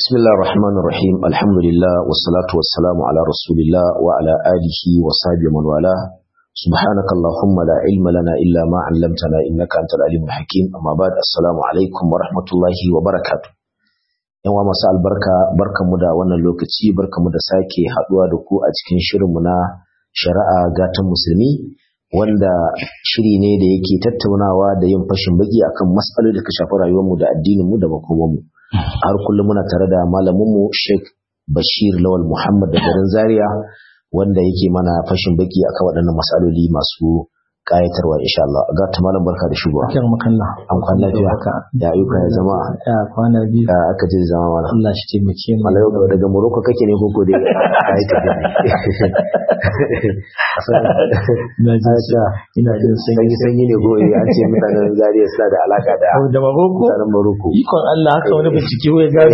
بسم الله الرحمن الرحيم الحمد لله والصلاة والسلام على رسول الله وعلى آله وصحبه من والاه سبحانك اللهم لا علم لنا إلا ما علمتنا إنك أنت العليم الحكيم أما بعد السلام عليكم ورحمة الله وبركاته yan wa masu albarka barkanmu da wannan lokaci barkanmu da sake haduwa da ku a cikin shirinmu na shari'a gatan musulmi wanda shiri ne da yake tattaunawa da yin fashin baki akan matsaloli da ka shafi rayuwarmu da addininmu da makomanmu har kullum muna tare da malaminmu Sheikh Bashir Lawal Muhammad da garin Zaria wanda yake mana fashin baki akan waɗannan matsaloli masu kayatarwa insha Allah ga ta malam barka da shigowa Kyan makalla. an kwana lafiya ya ayyuka ya zama Ya kwana biyu. ya aka ji zama mana Allah shi taimake mu. Malayo daga Morocco kake ne koko dai ka yi tafiya Ina jin sa- ina jin sanyi. sanyi sanyi ne goyi an ce mutanen Zaria suna da alaka da Da Maroko? mutanen Morocco Ikon Allah haka wani bincike ya gano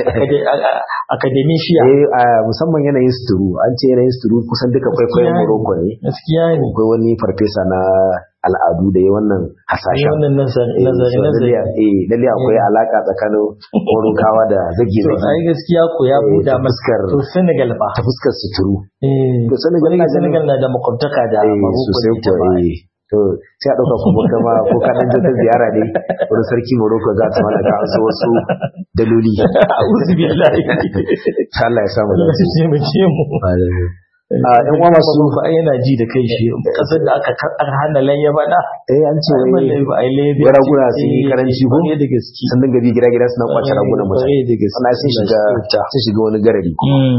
akademisiya. eh a musamman yanayin suturu an ce yanayin suturu kusan duka kwaikwayon Gaskiya ne. Morocco ne Gaskiya ne. akwai wani farfesa na al'adu da ya wannan Ai, hasashen Wannan nazari Eh, nazari so nazari. lalle- eh lalle akwai alaka tsakanin Moroccawa da zage To ai gaskiya ko ya Eh, buɗa ta masa. fuskar- To Senegal fa. ta fuskar suturu Eh. to Senegal Wani na ganin- Senegal na da makwabtaka da eh Maroko sosai ne ta ko baya. eh to sai a ɗauka kuma kama ko ka ɗan je ta ziyara ne wani sarki Morocco za ta mana ka an so wasu daloli A'udhu billahi. ta Allah ya samu Allah dace shi taimake mu. a ɗan uwa masu ba ai yana ji da kai shi kasar da aka aka hana layya ba da eh an ce ai wai balle ba ai layya wai raguna sun yi karanci ko? ne da gaske sun dinga bi gida gida suna kwace ragunan mutane Kwarai da gaske wannan sun shiga sun shiga wani garari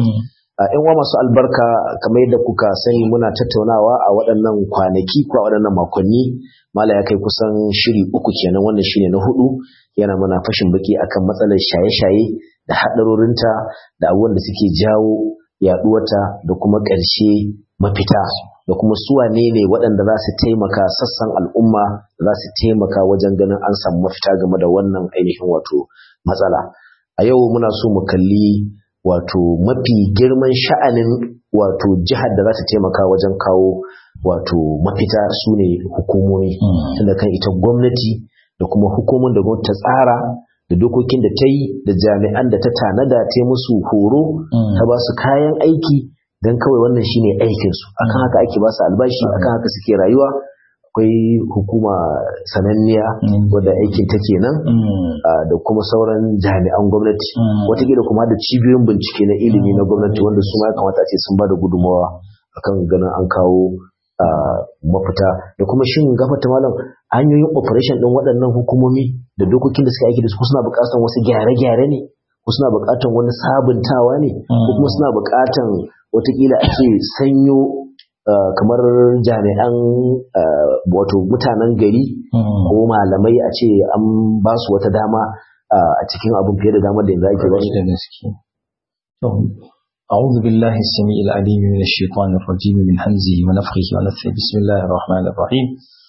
a yan uwa masu albarka kamar yadda kuka sani muna tattaunawa a waɗannan kwanaki ko a waɗannan makonni mala ya kai kusan shiri uku kenan wannan shine na hudu yana mana fashin baki akan matsalar shaye-shaye da haɗarorinta da abubuwan da suke jawo yaɗuwarta da kuma ƙarshe mafita da kuma su wane ne waɗanda za su taimaka sassan al'umma za su taimaka wajen ganin an samu mafita game da wannan ainihin wato matsala a yau muna so mu kalli wato mafi girman sha'anin wato jihar da za ta taimaka wajen kawo wato mafita su ne hukumomi tunda kan ita gwamnati da kuma hukumomin da gwamnati ta tsara da dokokin da ta yi da jami'an da ta tanada ta yi musu horo ta ba su kayan aiki don kawai wannan shine aikinsu akan haka ake ba su albashi akan haka suke rayuwa akwai hukuma sananniya wadda aikin ta kenan ah, da kuma sauran jami'an gwamnati watakila kuma da cibiyoyin bincike na ilimi na gwamnati wanda su ma ya kamata a ce sun ba da gudunmawa akan ganin an kawo ah, mafita da kuma shin gafata malam hanyoyin operation din waɗannan hukumomi da dokokin da suka aiki da su ko suna buƙatar wasu gyare-gyare ne ko suna buƙatar wani sabuntawa ne ko kuma suna buƙatar watakila a ce sanyo ah, kamar jami'an ah, wato mutanen gari ko malamai a ce an ba su wata dama ah, a cikin abin fiye da damar da yanzu ake ba su da gaske to أعوذ بالله السميع العليم من الشيطان الرجيم من همزه ونفخه ونفثه بسم الله الرحمن الرحيم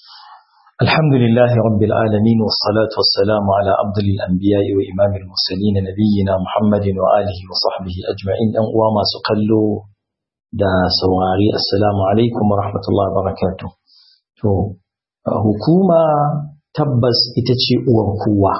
الحمد لله رب العالمين والصلاة والسلام على أفضل الأنبياء وإمام المرسلين نبينا محمد وآله وصحبه أجمعين أن وما سقلوا دا سواري السلام عليكم ورحمة الله وبركاته تو حكومة تبس إتشي uwar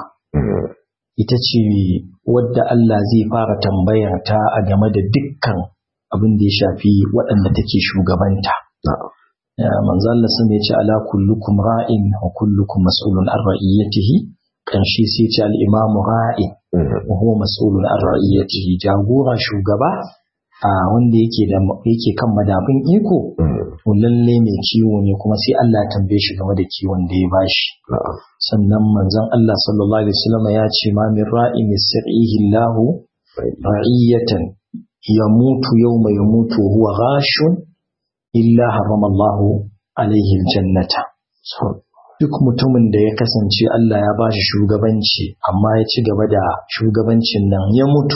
ita ce wadda Allah zai fara tambayar ta a game da dukkan abin da ya shafi waɗanda take shugabanta. Ya, Manzo Allah sun ya ce ala kullukum ra'in wa kullukum mas'ulun an ra'iyatihi kanshi sai ce al-imamu ra'in wa huwa mas'ulun an ra'iyatihi jagora shugaba a wanda yake da yake kan madafin iko to lalle mai kiwo ne kuma sai Allah ya tambaye shi game da kiwon da ya bashi. sannan manzon Allah sallallahu alaihi wasallam ya ce ma min ra'in yasrihi Allah ra'iyatan yamutu yawma yamutu wa huwa ghashun illa harrama Allah alaihi aljannata duk mutumin da ya kasance Allah ya ba shi shugabanci amma ya ci gaba da shugabancin nan ya mutu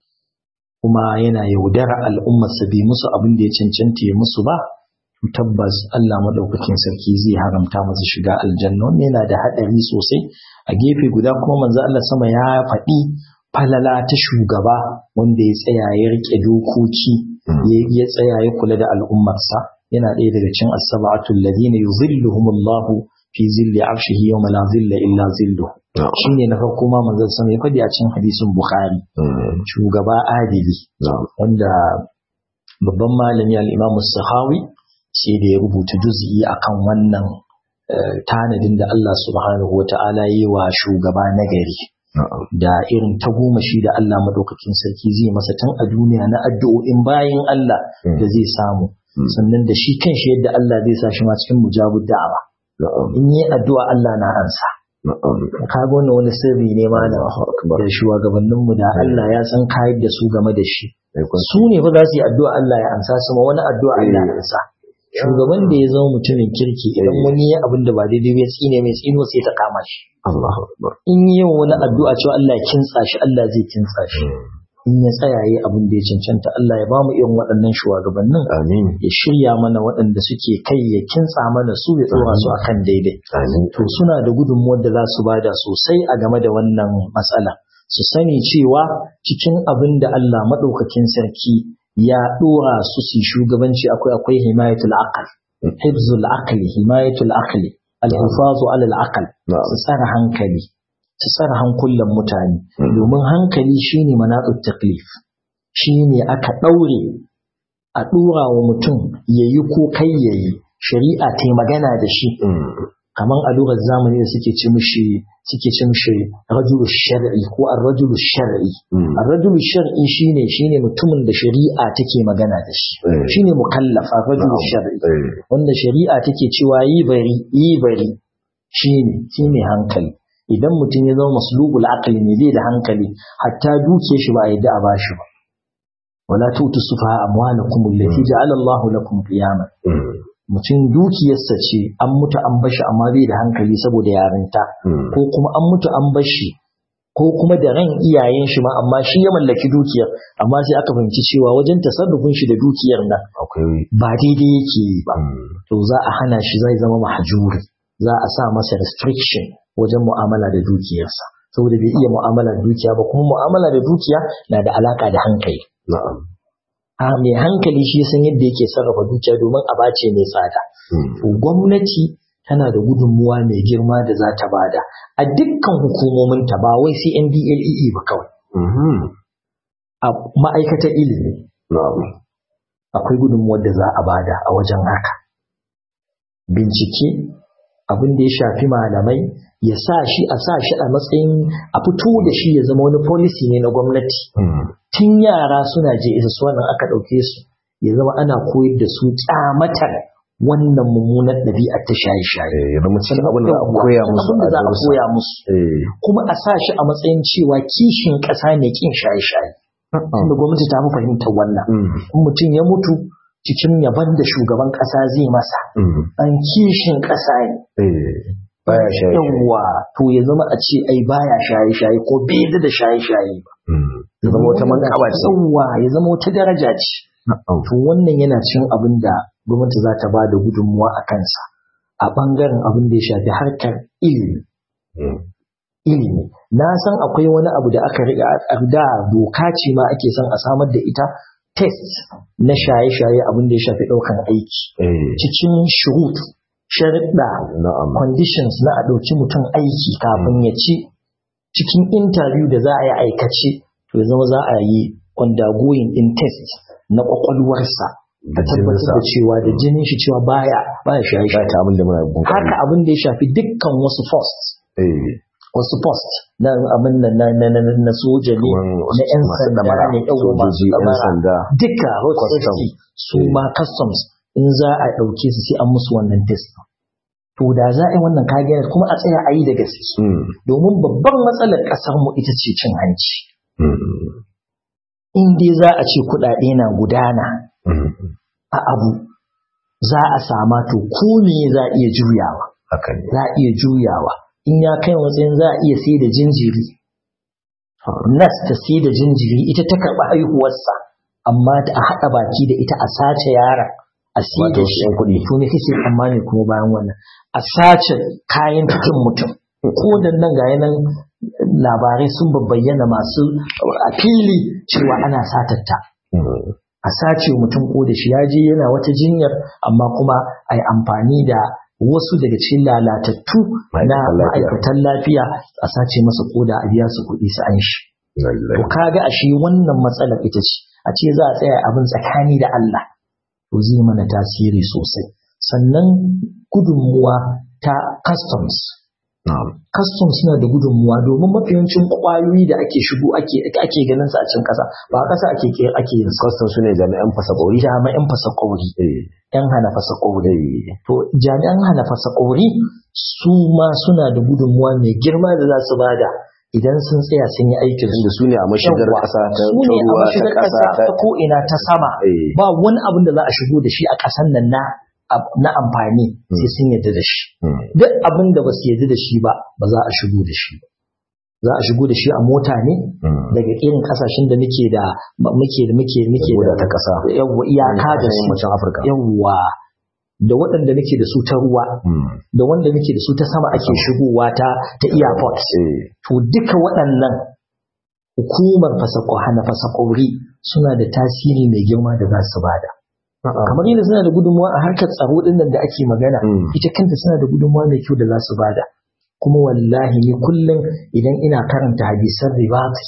kuma yana yaudara al'ummarsa bai musu abin da ya cancanta ya musu ba tabbas Allah madaukakin sarki zai haramta masa shiga aljanna wannan yana da hadari sosai a gefe guda kuma manzo Allah sama ya faɗi falala ta shugaba wanda ya tsaya ya rike dokoki ya tsaya ya kula da al'ummarsa yana ɗaya daga cikin as-sab'atul ladina yuzilluhumullahu fi zilli arshihi yawma la zilla illa zillu shine na farko ma manzon sama ya faɗi a cikin hadisin bukhari shugaba adili wanda babban malami al-imam sahawi sai da ya rubuta juz'i akan wannan tanadin da Allah subhanahu wata'ala yi wa shugaba nagari da irin ta goma shi da Allah madaukakin sarki zai masa tun a duniya na addu'o'in bayan Allah da zai samu sannan da shi kanshi yadda Allah zai sa shi ma cikin mujabud da'awa in yi addu'a Allah na ansa ka ga wannan wani sirri ne ma da da shugabannin mu da Allah ya san kayar da su game da shi su ne fa za su yi addu'a Allah ya ansa su ma wani addu'a Allah ya ansa shugaban da ya zama mutumin kirki idan wani ya abin da ba daidai ya tsine mai tsino sai ta kama shi in yi wani addu'a cewa Allah ya kintsa shi Allah zai kintsa shi in ya tsaya yi abin da ya cancanta Allah ya bamu irin waɗannan shugabannin amin ya shirya mana waɗanda suke kai ya kintsa mana su ya tsora su akan daidai to suna da gudunmuwar da za su bada sosai a game da wannan matsala su sani cewa cikin abin da Allah maɗaukakin sarki ya ɗora su su shugabanci akwai akwai himayatul aqal hibzul aqli himayatul aqli al-hifazu ala al-aqal su tsara hankali su tsara hankulan mutane domin hankali shine manaqut taklif shine aka daure a dora wa mutum yayi ko kai yayi shari'a ta magana da shi kaman a lugar zamani da suke ci mishi suke ci mishi rajulu shar'i ko ar-rajulu shar'i ar-rajulu shar'i shine shine mutumin da shari'a take magana da shi shine mukallaf ar-rajulu shar'i wanda shari'a take cewa yi bari yi bari shine shine hankali idan mutum ya zama maslubul aqli ne bai da hankali hatta duke shi ba a yadda a bashi ba wala tutu sufaha amwalakum allati ja'ala Allah lakum qiyaman mutum dukiyarsa ce an mutu an bashi amma bai da hankali saboda yarinta ko kuma an mutu an bashi ko kuma da ran iyayen shi ma amma shi ya mallaki dukiyar amma sai aka fahimci cewa wajen tasarrufin shi da dukiyar nan ba daidai yake yi ba to za a hana shi zai zama mahjuri za a sa masa restriction wajen mu'amala da dukiyarsa saboda bai iya mu'amala da dukiya ba kuma mu'amala da dukiya na da alaka da hankali a mai hankali shi san yadda yake sarrafa dukiya domin a bace mai tsada to gwamnati tana da gudunmuwa mai girma da za ta bada a dukkan hukumomin ta ba wai sai NDLEE ba kawai a ma'aikatar ilimi akwai gudunmuwar da za a bada a wajen haka bincike abin da ya shafi malamai ya sa shi a sa shi a matsayin a fito da shi ya zama wani policy ne na gwamnati tun yara suna je isa su wannan aka ɗauke su ya zama ana koyar da su kyamatar wannan mummunar ɗabi'ar ta shaye-shaye. Ya zama cikin abin da a koya musu Abin da za a koya musu. Kuma a sa shi a matsayin cewa kishin ƙasa ne kin shaye-shaye. Tunda gwamnati ta fi fahimtar wannan. In mutum ya mutu cikin yaban da shugaban ƙasa zai masa. An kishin ƙasa ne. Baya shaye Yawwa to ya zama a ce ai baya shaye-shaye ko bai da shaye-shaye ba. Ya zama wata manƙaba ce. Yawwa ya zama wata daraja ce. To wannan yana cin abin da gwamnati za ta ba da gudunmuwa a kansa a ɓangaren abin da ya shafi harkar ilimi. Ilimi. Na san akwai wani abu da aka riga da doka ce ma ake son a samar da ita test na shaye-shaye abin da ya shafi ɗaukan aiki. Cikin shurut, sharuɗa, conditions na a ɗauki mutum aiki kafin ya ci cikin interview da za a yi aikace to ya zama za a yi undergoing in test na kwakwalwarsa da tabbatar da cewa da jinin shi cewa baya baya shaye shaye ta abin da muna haka abin da ya shafi dukkan wasu post wasu post na abin da na na na na soja ne na yan sanda ne sojoji yan sanda duka road safety su ma customs in za a ɗauke su sai an musu wannan test to da za a yi wannan kagiyar kuma a tsaya a yi da gaske domin babban matsalar ƙasar mu ita ce cin hanci in dai za a ce kuɗaɗe na gudana a abu za a sama to ko ne za a iya juyawa za a iya juyawa in ya kai matsayin za a iya sai da jinjiri nas ta sai da jinjiri ita ta karɓi haihuwarsa amma a haɗa baki da ita a sace yaron a sai da shi kuɗi to ne kake tsammani kuma bayan wannan a sace kayan cikin mutum ko da nan ga nan labarai sun bayyana masu a fili cewa ana satatta a sace mutum ko da shi ya je yana wata jinyar amma kuma a yi amfani da wasu daga cikin lalatattu na ma'aikatan lafiya a sace masa koda a biya su kuɗi su an shi to kaga ashe wannan matsalar ita ce a ce za a tsaya abin tsakani da Allah to zai mana tasiri sosai sannan gudunmuwa ta customs customs suna da gudunmuwa domin mafiyancin kwayoyi da ake shigo ake ake ganin su a cikin kasa ba a kasa ake ake yin su customs sune jami'an fasa kauri jami'an fasa kauri yan hana fasa kauri to jami'an hana fasa kauri su ma suna da gudunmuwa mai girma da za su bada idan sun tsaya sun yi aikin da su ne a mashigar kasa ta su ne a mashigar kasa ta ko ina ta sama ba wani abin da za a shigo da shi a kasan nan na na amfani sai sun yadda da shi duk abin da ba su yadda da shi ba ba za a shigo da shi za a shigo da shi a mota ne daga irin kasashen da muke da muke da muke muke da ta kasa yawa iyaka da su yammacin Afirka yawa da waɗanda muke da su ta ruwa da wanda muke da su ta sama ake shigowa ta ta airport to duka waɗannan hukumar fasako hana fasakori suna da tasiri mai girma da za su bada kamar yadda suna da gudunmuwa a harkar tsaro din nan da ake magana ita kanta suna da gudunmuwa mai kyau da za su bada kuma wallahi ni kullum idan ina karanta hadisan ribati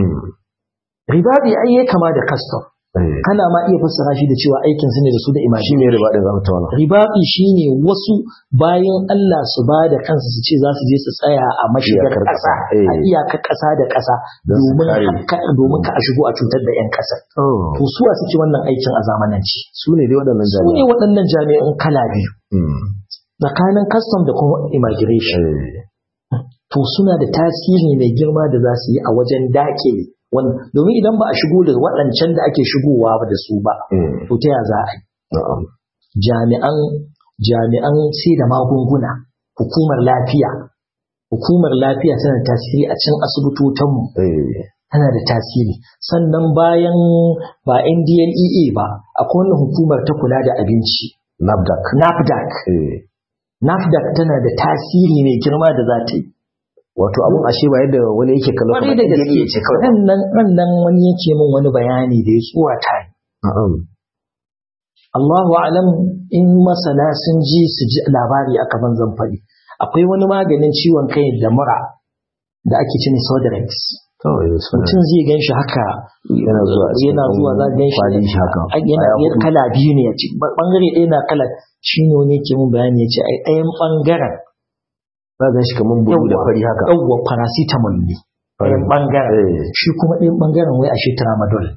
ribati ai ya kama da custom kana ma iya fassara shi da cewa aikin su ne da su da imaji ne ribadi za mu tawana ribati shine wasu bayan Allah su ba da kansu su ce za su je su tsaya a mashigar ƙasa a iyakar ƙasa da ƙasa domin domin ka a shigo a cutar da 'yan ƙasar to suwa suke wannan aikin a zamananci su ne dai waɗannan su ne waɗannan jami'an kala biyu tsakanin custom da kuma immigration to suna da tasiri mai girma da za su yi a wajen dakile domin idan ba a shigo da waɗancan da ake shigowa da su ba to ta ya za a yi jami'an jami'an sai da magunguna hukumar lafiya hukumar lafiya tana da tasiri a cikin asibitotanmu tana da tasiri sannan bayan ba NDLEA ba akwai wannan hukumar ta kula da abinci NAFDAC NAFDAC NAFDAC tana da tasiri mai girma da za ta yi wato abun ashe ba yadda wani yake kallon kamar da gaske ce kawai nan nan wani yake min wani bayani da ya tsuwata ni Allahu alam in masana sun ji su ji labari aka ban zan faɗi akwai wani maganin ciwon kai da mura da ake cin Sodrex mutum zai gan shi haka yana zuwa yana zuwa za gan shi haka yana kala biyu ne ya ci bangare ɗaya na kala shi ne wani yake mun bayani ya ce ai ɗayan bangaren za ga shi kamar bulu da fari haka yawwa paracetamol ne ɗayan ɓangaren shi kuma ɗayan ɓangaren wai ashe tramadol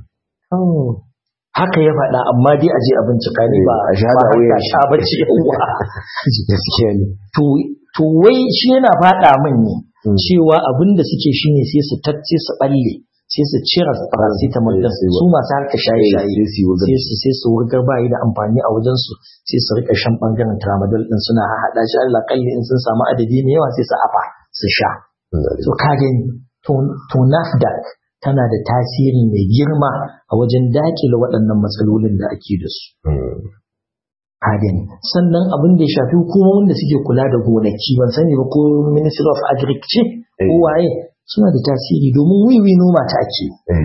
haka ya faɗa amma dai aje a bincika ne ba a sha da wuya sha bace yawwa gaskiya ne to to wai shi yana faɗa min ne cewa abin da suke shine sai su tacce su balle sai su cire paracetamol din su masu harka shaye-shaye sai su sai su wurgar bayi da amfani a wajen su sai su rika shan bangaren tramadol din suna haɗa shi Allah kalli in sun samu adadi mai yawa sai su afa su sha to ka gani to NAFDAC tana da tasiri mai girma a wajen dakile waɗannan matsalolin da ake da su ka gani sannan abin da ya shafi hukumomin da suke kula da gonaki ban sani ba ko Ministry of Agriculture ko waye suna da tasiri domin wiwi noma ta ake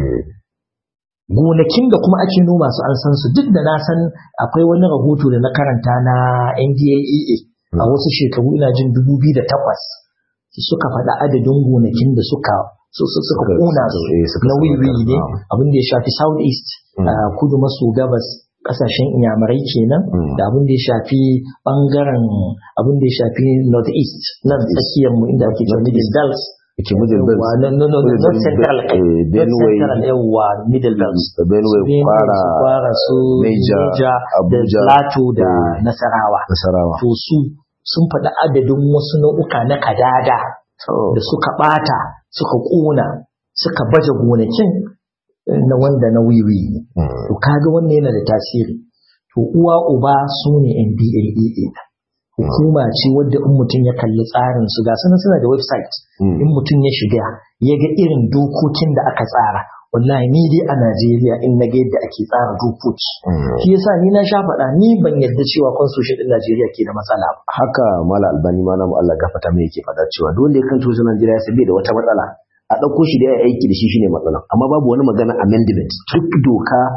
gonakin da kuma ake noma su an san su duk da na san akwai wani rahoto da na karanta na NDLEA a wasu shekaru ina jin 2008 suka faɗa adadin gonakin da suka suka kona su na wiwi ne abin da ya shafi south east kudu maso gabas kasashen inyamurai kenan da abin da ya shafi bangaren abin da ya shafi north east nan tsakiyar mu inda ake cewa middle belt ke middle belt no no no not central kai benue central yawa middle belt benue kwara kwara su Niger, da Abuja, plateau da eh, nasarawa nasarawa to su sun faɗi adadin wasu nau'uka na kadada da suka ɓata suka ƙona suka baje gonakin na wanda na wiwi ne to kaga wannan yana da tasiri to uwa uba su ne NDAA hukuma ce wadda in mutum ya kalli tsarin su ga suna suna da website in mutum ya shiga ya ga irin dokokin da aka tsara wallahi ni dai a Najeriya in na ga yadda ake tsara dokoki shi yasa ni na sha faɗa ni ban yarda cewa constitution din Najeriya ke da matsala ba haka mala albani ma namu Allah gafata mai yake faɗa cewa duk wanda ya kan tuzo Najeriya sai bai da wata matsala a ɗauko shi da ya aiki da shi shine matsala amma babu wani magana amendment duk doka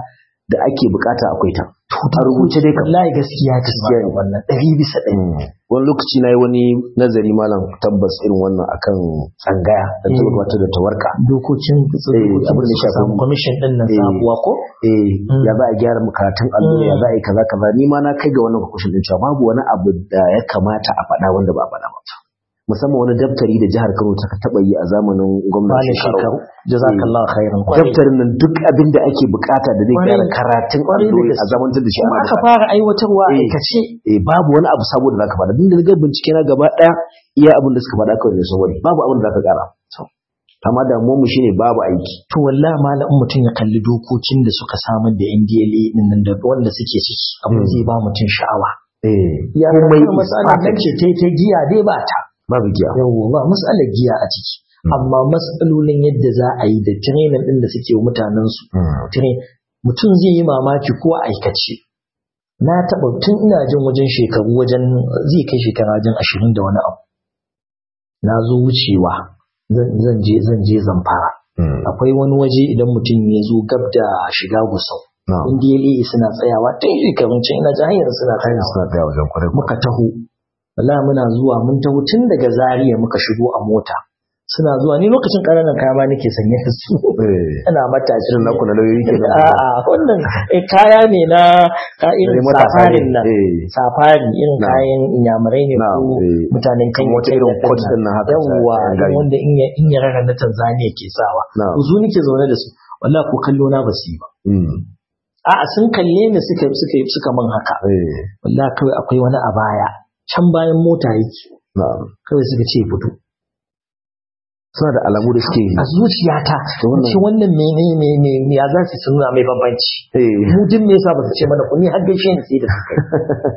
da ake bukata akwai ta a rubuce dai kam wallahi gaskiya gaskiya ne wannan ɗari bisa ɗari wani lokaci na yi wani nazari malam tabbas irin wannan akan tsangaya da ta wata da tawarka dokokin abin da ya shafi kwamishin ɗin nan Eh. sabuwa ko eh ya za a gyara karatun allo ya za a yi kaza kaza ni ma na kai ga wannan conclusion din cewa babu wani abu da ya kamata a faɗa wanda ba a faɗa ba musamman wani daftari da jihar Kano ta taɓa yi a zamanin gwamnati Malam shekaru jazakallahu khairan kwarai daftarin nan duk abin da ake bukata da zai Kwarai. gyara karatun Kwarai da allo a gaske. zamantar da shi kuma ana aka da fara aiwatarwa a Eh. aikace eh babu wani abu sabo da zaka faɗa din da ga bincike na gaba ɗaya iya abin da suka faɗa kawai ne sun wani babu abin da zaka ƙara amma damuwar mu shine babu aiki to wallahi malam in mutum ya kalli dokokin da suka samar da NDLA din nan da wanda suke ciki abin Mm. zai ba mutum sha'awa eh ya komai kuma matsalar nan ce ta ta giya dai ba ta babu giya yawo ba matsalar giya a ciki amma matsalolin yadda za a yi da training din da suke wa mutanen su train mutum zai yi mamaki ko a aikace na taɓa tun ina jin wajen shekaru wajen zai kai shekara wajen ashirin da wani abu na zo wucewa zan zan je zan je zamfara akwai wani waje idan mutum ya zo gab da shiga gusau NDLA suna tsayawa tun shekarun can ina jin hanyar suna tsayawa suna tsaya wajen kwarai muka taho wallahi muna zuwa mun taho tun daga Zaria muka shigo a mota suna zuwa ni lokacin ƙananan kaya ma nake sanye da su eh ina matashi irin naku na lauyoyi ke nan a'a wannan eh, kaya ne na ka irin Irin matasa ne. safarin nan eh safari irin Na. kayan inyamurai ne Na, ko eh. mutanen kan Kamar wata irin coat din nan haka, yawwa sa- irin gayu. wanda in ya in ya rara na Tanzania ke sawa Na. to su nake zaune da su wallahi ko kallo na basu yi ba mm a'a sun kalle ni suka suka suka min haka eh wallahi kawai akwai wani a baya can bayan mota yake na'am kawai suka ce fito suna da alamu da suke a zuciyata To wannan- ce wannan mene ne ne ne ya za su nuna mai bambanci eh mu din me yasa ba su ce mana ku ni har gaishe ni sai da suka yi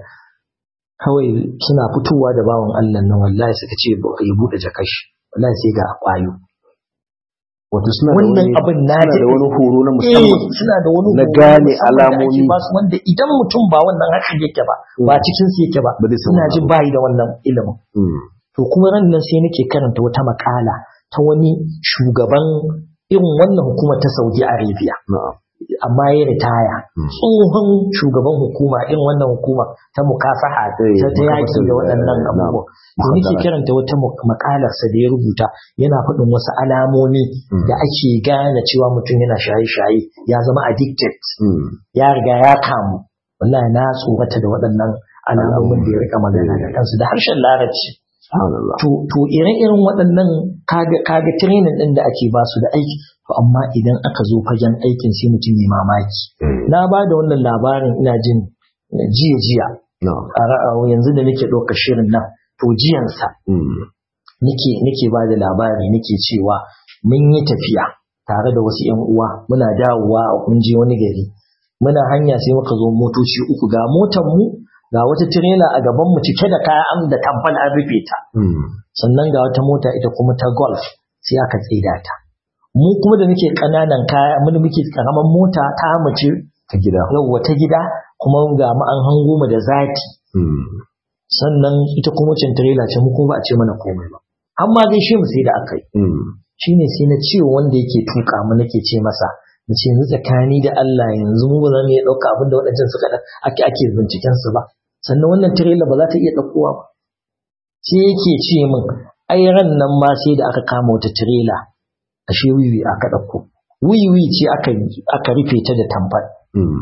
kawai suna fitowa da bawan Allah nan wallahi suka ce ba- ya bude jakashi wallahi sai ga kwayo wato suna da wannan wani abin na suna da daɗe. wani horo na eh musamman suna da wani na horo gane musamman da ake alamomi. ba su wanda idan mutum ba wannan haka yake ba ba cikin su yake ba Ba zai san ina wannan jin abu. bayi da wannan ilimin Mm. to kuma ran nan sai nake karanta wata makala ta wani shugaban irin wannan hukumar ta Saudi Arabia na'am amma ya ritaya Hmm. tsohon shugaban hukuma irin wannan hukuma ta mukafaha Eh, ta ta yaki da mukafaha, waɗannan eh, abubuwa na'am. to nake karanta wata mu- makalarsa da ya rubuta yana faɗin wasu alamomi Hmm. da ake gane cewa mutum yana shaye-shaye ya zama addicted Mm. ya riga ya kamu wallahi na tsorata da waɗannan alamomin da ya rika magana da kansu da harshen larabci subhanallah to to ire-iren waɗannan kaga kaga training ɗin da ake ba su da aiki to amma idan aka zo fagen aikin sai mutum ya mamaki eh na ba da wannan labarin ina jin jiya jiya na'am a ra'a yanzu da nake ɗaukar shirin nan to jiyansa mm nake nake ba da labari nake cewa mun yi tafiya tare da wasu yan uwa muna dawowa mun je wani gari muna hanya sai muka zo motoci uku ga motar mu ga wata tirela a gaban mu cike da kaya an da tamfal an rufe ta mm sannan ga wata mota ita kuma ta golf sai aka tsida ta mu kuma da muke kananan kaya mun muke karaman mota ta mace ta gida yau wata gida kuma ga mu an hango mu da zaki mm sannan ita kuma cin trailer ce mu kuma ba a ce mana komai ba amma dai shi mu sai da aka yi mm shine sai na ce wa wanda yake tuka mu nake ce masa na ce yanzu tsakani da Allah yanzu mu ba za mu iya ɗauka abin da waɗancan suka da ake ake binciken su ba sannan wannan trailer ba za ta iya ɗaukowa ba sai yake ce min ai ran nan ma sai da aka kama wata trailer ashe wiwi aka ɗauko wiwi ce aka aka rufe ta da tamfar mm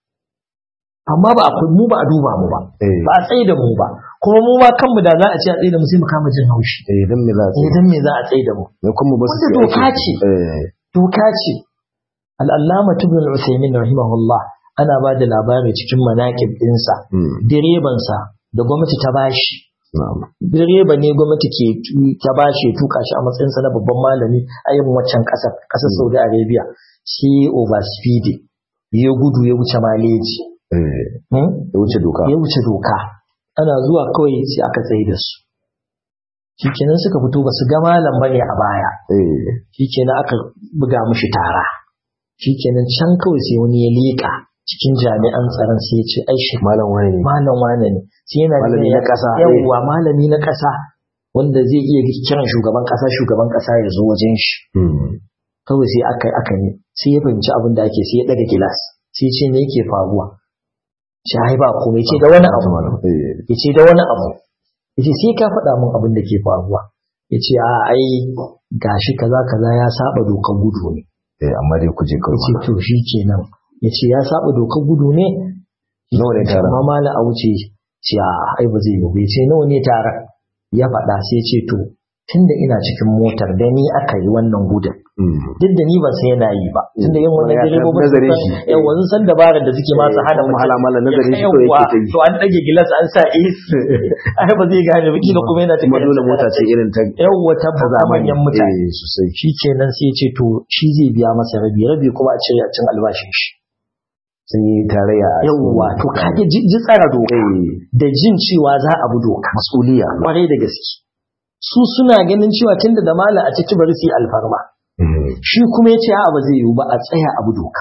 amma ba a mu ba a duba mu ba eh ba a tsaye da mu ba kuma mu ma kanmu da za a ce a tsaye da mu sai mu kama jin haushi eh dan me za su eh dan me za a tsaye da mu ne kuma ba su Wanda yi doka aiki. ce. eh doka ce al'allama ibn al-usaymin rahimahullah ana ba da labari cikin manaƙib ɗinsa mm direbansa da gwamnati ta bashi na'am direba ne gwamnati ke tu- ta bashi ya tuka shi a matsayinsa na babban malami a yin waccan ƙasar ƙasar saudi arabia shi overspeeding ya gudu ya wuce maleji eh Hmm? ya wuce doka ya wuce doka ana zuwa kawai sai aka tsaye da su shikenan suka fito ba su ga malam bane a baya eh shikenan aka buga mishi tara shikenan can kawai sai wani ya leƙa cikin jami'an tsaron sai ya ce ai shi malam wani ne malam wane ne sai yana Malami da na ƙasa, eh. yawwa malami na ƙasa wanda zai iya kiran shugaban ƙasa shugaban ƙasa ya zo wajen shi mm kawai sai aka aka ne sai ya fahimci abin da ake sai ya daga gilas sai ce me yake faruwa ce ai ba komai ce da wani abu ya ce da wani abu ya ce sai ka faɗa min abin da ke faruwa ya ce a ai gashi kaza kaza ya saba dokar gudu ne eh amma dai kuje ya ce to shi kenan ya ce ya saba dokar gudu ne nawa ne tara amma mala a wuce ce a ai ba zai yi ba ya ce nawa ne tara ya faɗa sai ce to tunda ina cikin motar da ni aka yi wannan gudun duk da ni ban sai yana yi ba tunda yin wannan direbobi nazarin shi yan wanzu san dabarar da suke masu hana mu hala mala nazarin shi to Yawwa, yake ta yi to an dage gilas an sa AC ai ba zai gane ba kila kuma yana kuma dole mota ce irin ta yawwa ta ta zamani manyan mutane eh sosai shi kenan sai ya ce to shi zai biya masa rabi rabi kuma a cire a cin albashin shi sun yi tarayya a cikin- yawwa to kage ji ji tsara doka eh da jin cewa za a bi doka masuliya kwarai da gaske su suna ganin cewa tunda da mala a ciki bari su yi alfarma shi kuma ya ce a ba zai yiwu ba a tsaya abu doka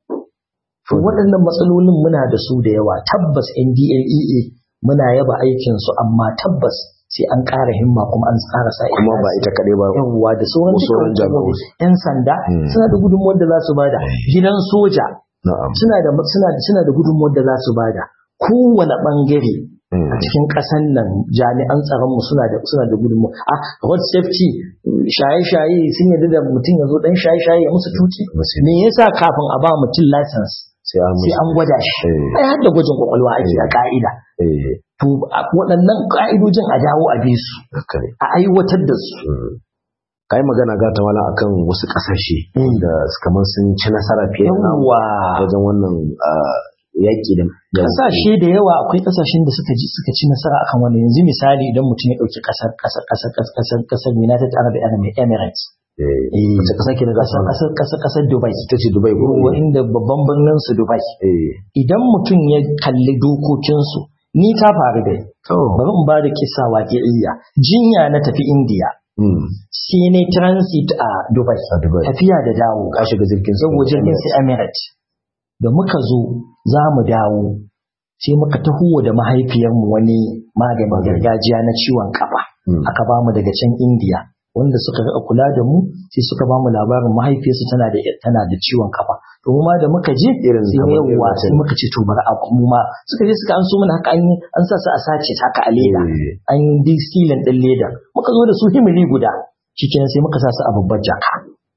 to waɗannan matsalolin muna da su da yawa tabbas NDLEA muna yaba aikinsu amma tabbas sai an ƙara himma kuma an tsara sa kuma ba ita kaɗai ba yawwa da sauran Ko sauran dukkan jami'ai. hukumomi. yan sanda Mm. suna da gudunmuwar da za su bada gidan soja na'am suna da suna da suna da gudunmuwar da za su bada kowane bangare a cikin ƙasan nan jami'an tsaron mu suna da suna da gudunmuwa a road safety shaye-shaye sun yarda da mutum ya zo dan shaye-shaye ya musu tuki Musu. me yasa kafin a ba mutum license sai an sai an gwada shi Eh. ai har da gwajin kwakwalwa ake a ka'ida eh to a waɗannan ka'idojin a dawo a bi su haka ne a aiwatar da su ka yi magana ga ta mala akan wasu ƙasashe Mm. da kamar sun ci nasara fiye da namu yawwa wajen wannan ah, yaƙi da da- kasashe da yawa akwai kasashen da suka ji suka ci nasara akan wannan yanzu misali idan mutum ya dauki kasar kasar kasar kasar kasar kasar United Arab Emirates eh eh wace ƙasa ke na gasa kasar kasar kasar kasar Dubai ita ce Dubai ko Wa inda babban birnin su Dubai eh idan mutum ya kalli dokokin su ni ta faru da to bari in ba da kisa waƙi'iyya jinya na tafi India mm sai ne transit a Dubai a Dubai tafiya da dawo ka shiga jirgin sama saboda jirgin sai Emirates da muka zo za mu dawo sai muka taho da mahaifiyarmu wani maganin gargajiya na ciwon kafa Mm. aka ba mu daga can India wanda suka ga kula da mu sai suka ba mu labarin mahaifiyarsu tana da tana da ciwon kafa to mu ma da muka je Irin sai kamar irin yawa wancan. sai muka ce to bari a mu ma suka je suka an so mana haka an yi an sa su a sace ta haka a leda Eh. an yi distilin din leda muka zo da su himili guda shikenan sai muka sa su a babbar jaka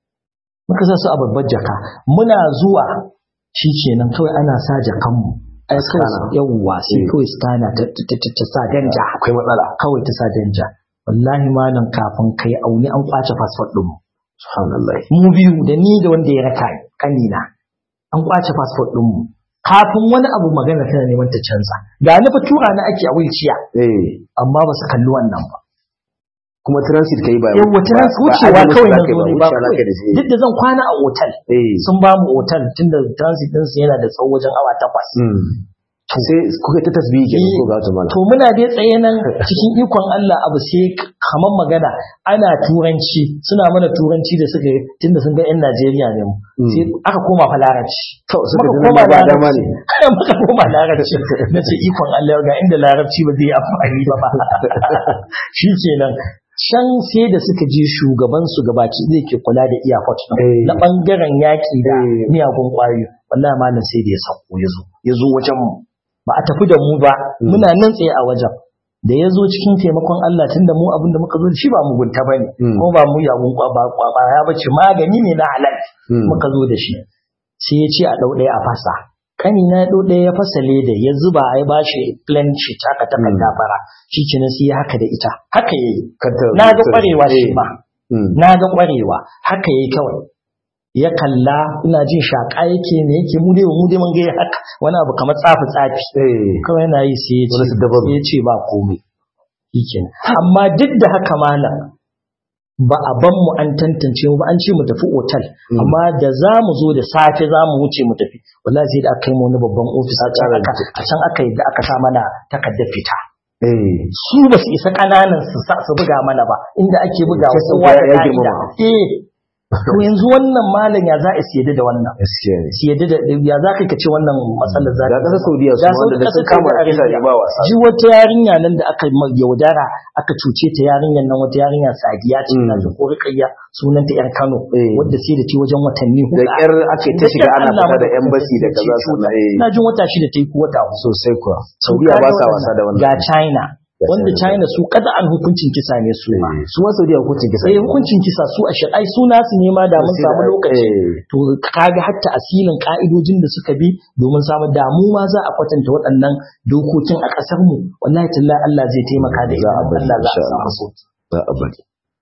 muka sa su a babbar jaka muna zuwa shikenan kawai ana sa jakanmu ai kawai Scanner. yawwa sai Eh. kawai scanner ta ta ta ta sa danja akwai matsala kawai ta sa danja wallahi malam kafin kai auni an kwace passport din mu subhanallah mu biyu da ni da wanda ya raka ni, kanina an kwace passport din mu kafin wani abu magana tana neman ta canza ga ni fa tura na ake a wheelchair eh amma ba su kalli wannan ba kuma transit kai ba yawwa tana ba- ba wucewa ajiye musu kawai na zaka yi zo ne ba wucewa kawai. zaka da shi. duk da zan kwana a otal eh sun ba mu otal tunda transit din su yana da tsawo wajen awa takwas mm sai kuka ta tasbihi kenan Eh. ko ga ta mala to muna dai tsaye nan cikin ikon Allah abu sai kaman magana ana turanci suna mana turanci da suka yi tunda sun ga 'yan Najeriya ne mu Mm. sai aka koma fa larabci to suka muka ji koma nan ba dama larabci ne muka koma larabci na ce ikon Allah ga inda larabci ba zai yi amfani ba ba shi kenan can sai da suka je shugaban su gabaci zai ke kula da iyakot Eh. na bangaren yaƙi da Eh. miyagun ƙwayoyi wallahi malam sai da ya sauko ya zo ya zo wajen mu ba a tafi da mu ba muna nan tsaye a wajen da ya zo cikin taimakon Allah tunda mu abin da muka zo da shi ba mugunta ba ne Mm. ko ba mu yagun kwaba kwaba ya bace magani ne na halal Mm. muka zo da shi sai ya ce a ɗau ɗaya a fasa kani na ɗau ɗaya ya fasa leda ya zuba ya bashi plan sheet haka takarda fara shi kenan sai ya haka da ita haka yayi Kanta- na ga ƙwarewa shi Eh. ma Mm. na ga ƙwarewa haka yayi kawai ya kalla ina jin shaƙa yake ne yake mu dai mu dai mun ga ya haka wani abu kamar tsafi tsafi eh kawai yana yi sai ya ce Wani su dabaru. sai ya ce ba komai shikenan amma duk da haka malam ba a ban mu an tantance mu ba an ce mu tafi otal Mm. amma da za mu zo da safe za mu wuce mu tafi wallahi sai da aka kai mu wani babban ofis a can aka a can aka yi da aka sa mana takardar fita eh su ba su isa kananan su sa su buga mana ba inda ake buga Sai wasu sun kowa ga da ya ka'ida girmama. eh to yanzu wannan malam ya za a siyade da wannan gaskiya ne siyade da ya za ka ce wannan matsalar za ga ta kasar saudiya su Ga wanda da sun Saudi- kama ƙasar kisa Saudi ne ba wasa ji wata yarinya nan da aka ma- yaudara aka cuce ta yarinyar nan wata yarinya sadiya ce Mm. na ji ko rikayya sunanta yar Kano Eh. wadda sai da ce wajen watanni da huɗu. kyar ake ta Da shiga kyar ana Allah fita da madaukakin embassy da sarki kaza ya ce sannan eh na jin wata shida ta yi ko wata huɗu. sosai kuwa Su saudiya kaga ba sa wannan. wasa da wannan ga China Ga wanda China. China su kada an hukuncin kisa ne su ma Eh, su ma saudiya hukuncin kisa sai hukuncin kisa su a shari'ai su nasu ne ma da mun Sai samu da- lokaci eh. to kaga hatta asilin ka'idojin da suka bi domin samu damu ma za a kwatanta waɗannan dokokin a ƙasar mu wallahi tallahi Allah zai taimaka da Za a izinin bari, Allah za a insha samu Allah. sauki za a bari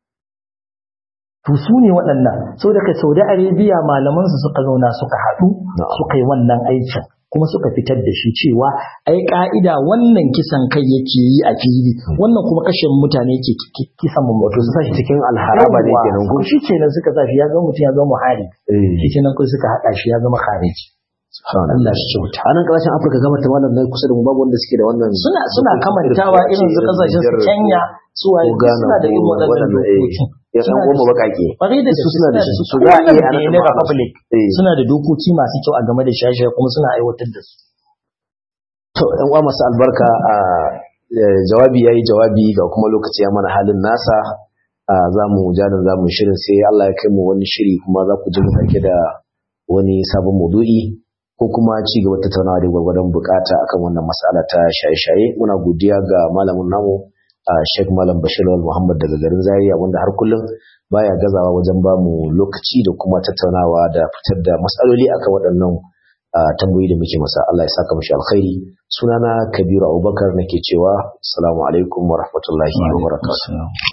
to su ne waɗannan sau daga Saudi Arabia malaman su suka zauna suka haɗu Na'am. suka yi wannan aikin kuma suka fitar da shi cewa ai ka'ida wannan kisan kai yake yi a fili wannan kuma kashe mutane yake ki- ki- kisan mu wato su sa shi cikin alharaba ne kenan ko shi kenan suka sa shi ya zama mutum ya zama muhari eh shi kenan kai suka haɗa shi ya zama khariji Allah shi kyauta a nan kasashen afirka gaba ta malam na kusa da mu babu wanda suke da wannan suna suna kamantawa irin su kasashen su Kenya su waye ko Ghana suna da irin ko waɗannan waɗannan, eh, dokokin ya san Suna da goma su. bakake Kwarai da su gaske suna da shi su su za a iya a Wannan nan Benin Republic eh suna da dokoki masu kyau a game da shaye kuma suna aiwatar da su to yan uwa masu albarka a eh, jawabi yayi jawabi ga kuma lokaci ya mana halin nasa a za mu jadan za mu shirin sai Allah ya kai mu wani shiri kuma za ku ji mu ɗauke da wani sabon maudu'i ko kuma ci gaba da tattaunawa da gwargwadon bukata akan wannan mas'ala ta shaye-shaye muna godiya ga malamin namu a Sheikh Malam Bashir Lawal Muhammad daga garin Zaria wanda har kullum baya gazawa wajen ba mu lokaci da kuma tattaunawa da fitar da matsaloli akan waɗannan a tambayoyi da muke masa Allah ya saka mashi alkhairi sunana Kabiru Abubakar nake cewa assalamu alaikum wa rahmatullahi wa barakatuh Assalamu